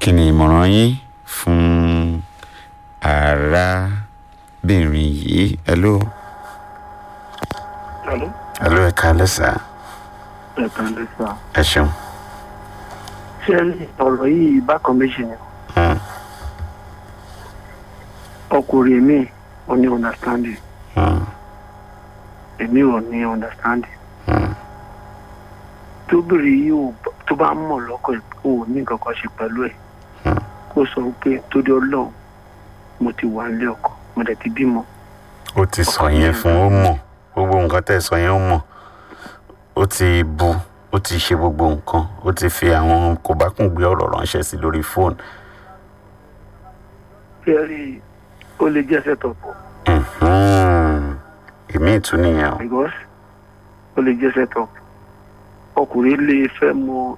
kí ni ìmọ̀ràn yín fún arábìnrin yìí hello Hello? hello ẹ káalẹ́ sà ẹ̀ka lè sà. ẹ ṣeun. ṣé ẹ ní ọ̀rọ̀ yìí bákan méjì ni Hmm, ọkùnrin mi ò ní understanding hmm, èmi ò ní understanding hmm, tóbìnrin yìí ò bá- tó bá mọ̀ lọ́kọ̀ ẹ̀ kó o ní nǹkan kan ṣe pẹ̀lú ẹ̀ hmm. kó sọ pé torí ọlọ́run mo ti wà nílé ọkọ mo dẹ̀ ti bímọ ó ti sọ yẹn fún ó mọ̀ gbogbo nǹkan tẹ́ ẹ sọ yẹn ó mọ̀ ó ti bu ó ti ṣe gbogbo nǹkan ó ti fi àwọn kò bá kùn gbé ọ̀rọ̀ ránṣẹ́ sí lórí fóònù. fẹ́ẹ́rì ó lè jẹ́ sẹ́tọ̀pù Mhm. èmi ìtún nìyẹn o. because ó lè jẹ́ sẹ́tọ̀pù ọkùnrin lè fẹ́ mọ